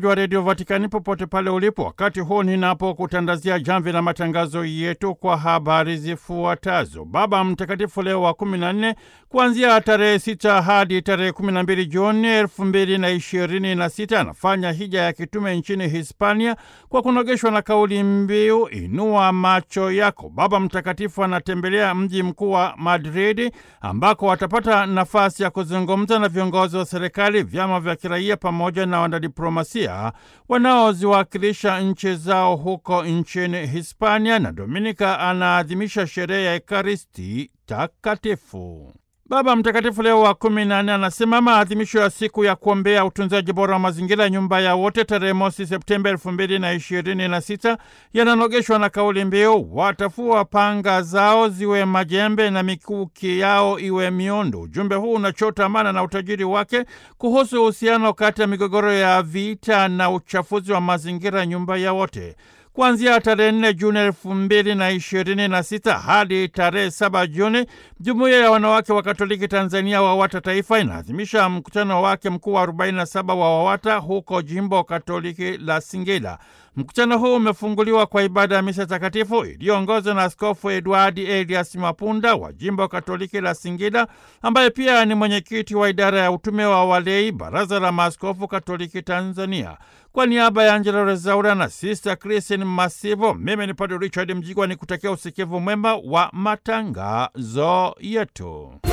msikilizaji wa redio Vatikani popote pale ulipo, wakati huu ninapokutandazia jamvi la matangazo yetu kwa habari zifuatazo. Baba Mtakatifu Leo wa kumi na nne kuanzia tarehe sita hadi tarehe kumi na mbili Juni elfu mbili na ishirini na sita anafanya hija ya kitume nchini Hispania kwa kunogeshwa na kauli mbiu inua macho yako. Baba Mtakatifu anatembelea mji mkuu wa Madridi ambako atapata nafasi ya kuzungumza na viongozi wa serikali, vyama vya kiraia pamoja na wanadiplomasia wanaoziwakilisha nchi zao huko nchini Hispania, na Dominika anaadhimisha sherehe ya Ekaristi Takatifu. Baba Mtakatifu Leo wa kumi na nne anasema maadhimisho ya siku ya kuombea utunzaji bora wa mazingira, nyumba ya wote, tarehe mosi Septemba elfu mbili na ishirini na sita yananogeshwa na kauli mbiu watafua panga zao ziwe majembe na mikuki yao iwe miondo. Ujumbe huu unachota maana na utajiri wake kuhusu uhusiano kati ya migogoro ya vita na uchafuzi wa mazingira, nyumba ya wote kuanzia tarehe nne Juni elfu mbili na ishirini na sita hadi tarehe saba Juni, jumuiya ya wanawake wa Katoliki Tanzania WAWATA Taifa inaadhimisha mkutano wake mkuu wa 47 wa WAWATA huko jimbo Katoliki la Singida. Mkutano huu umefunguliwa kwa ibada ya misa takatifu iliyoongozwa na Askofu Edwadi Elias Mapunda wa jimbo Katoliki la Singida, ambaye pia ni mwenyekiti wa idara ya utume wa walei, Baraza la Maaskofu Katoliki Tanzania. Kwa niaba ya Angela Rezaura na Sister Christine Masivo, mimi ni Padre Richard Mjigwa ni kutakia usikivu mwema wa matangazo yetu.